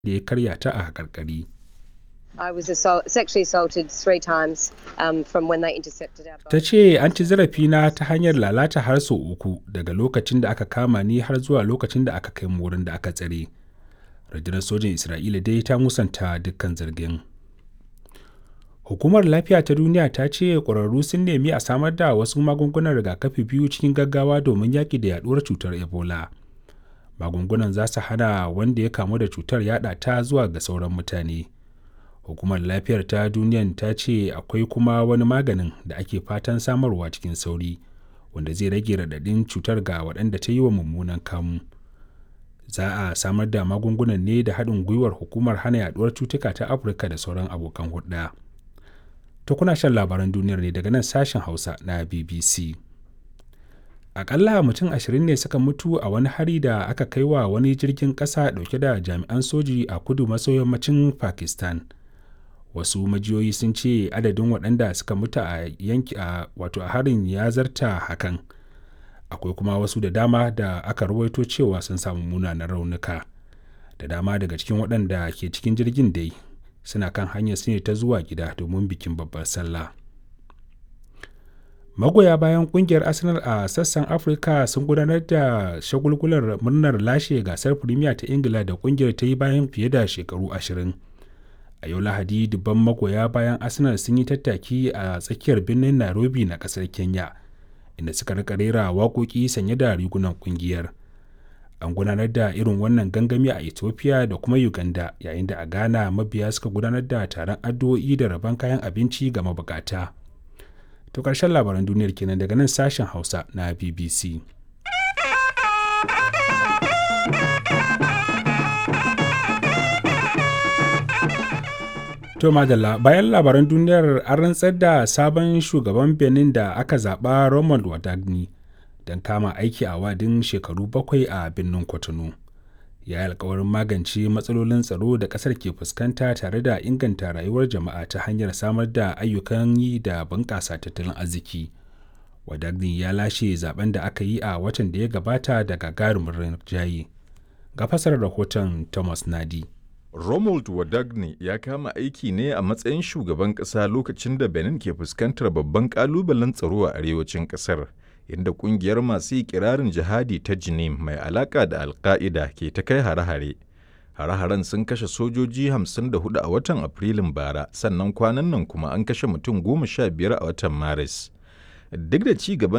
da ya karya ta a haƙarƙari. I was assault, sexually assaulted three times um, from when they intercepted our boat. Ta ce an ci zarafina ta hanyar lalata har sau uku daga lokacin da aka kama ni har zuwa lokacin da aka kai mu wurin da aka tsare. Rundunar sojin Isra'ila dai ta musanta dukkan zargin. Hukumar Lafiya ta Duniya ta ce ƙwararru sun nemi a samar da wasu magungunan rigakafi biyu cikin gaggawa domin yaƙi da yaɗuwar cutar Ebola. Magungunan za su hana wanda ya kamu da cutar yaɗa ta zuwa ga sauran mutane. Hukumar Lafiyar ta Duniyan ta ce akwai kuma wani maganin da ake fatan samarwa cikin sauri, wanda zai rage raɗaɗin cutar ga waɗanda ta yi wa mummunan kamu. Za a samar da magungunan ne da haɗin gwiwar Hukumar Hana Yaɗuwar Cutuka ta Afirka da sauran abokan hulɗa. To kuna shan labaran duniyar ne daga nan sashen Hausa na BBC. Akalla mutum ashirin ne suka mutu a wani hari da aka kai wa wani jirgin ƙasa ɗauke da jami'an soji a kudu maso yammacin Pakistan. Wasu majiyoyi sun ce adadin waɗanda suka mutu a yanki a wato a harin ya zarta hakan. Akwai kuma wasu da dama da aka rawaito cewa sun samu munanan raunuka. Da dama daga cikin waɗanda ke cikin jirgin dai suna kan hanyar su ne ta zuwa gida domin bikin babbar sallah. Magoya bayan kungiyar Arsenal a sassan Afirka sun gudanar da shagulgular murnar lashe gasar Premier ta Ingila da kungiyar ta yi bayan fiye da shekaru ashirin. A yau Lahadi dubban magoya bayan Arsenal sun yi tattaki a tsakiyar birnin Nairobi na kasar Kenya, inda suka rika rera waƙoƙi sanye da rigunan kungiyar. An gudanar da irin wannan gangami a Ethiopia da kuma Uganda yayin da a Ghana mabiya suka gudanar da taron addu'o'i da rabon kayan abinci ga mabukata. To ƙarshen labaran duniyar kenan daga nan sashen Hausa na BBC. To madalla bayan labaran duniyar an rantsar da sabon shugaban Benin da aka zaɓa Romuald Wadagni don kama aiki a wadin shekaru bakwai a birnin Cotonou. Ya yi alkawarin magance matsalolin tsaro da ƙasar ke fuskanta tare da inganta rayuwar jama'a ta hanyar samar da ayyukan yi da bunƙasa tattalin arziki. Wadagni ya lashe zaben da aka yi a watan da ya gabata da gagarumin rinjaye. Ga fasarar rahoton Thomas Nadi. Romuald Wadagne ya kama aiki ne a matsayin shugaban ƙasa lokacin da Benin ke fuskantar babban ƙalubalen tsaro a arewacin ƙasar, inda ƙungiyar masu ikirarin jihadi ta Jinim mai alaƙa da Alƙa'ida ke ta kai hare-hare. Hare-haren sun kashe sojoji 54 a watan Afrilun bara, sannan kwanan nan kuma an kashe mutum goma sha biyar a watan Maris. Duk da ci gaban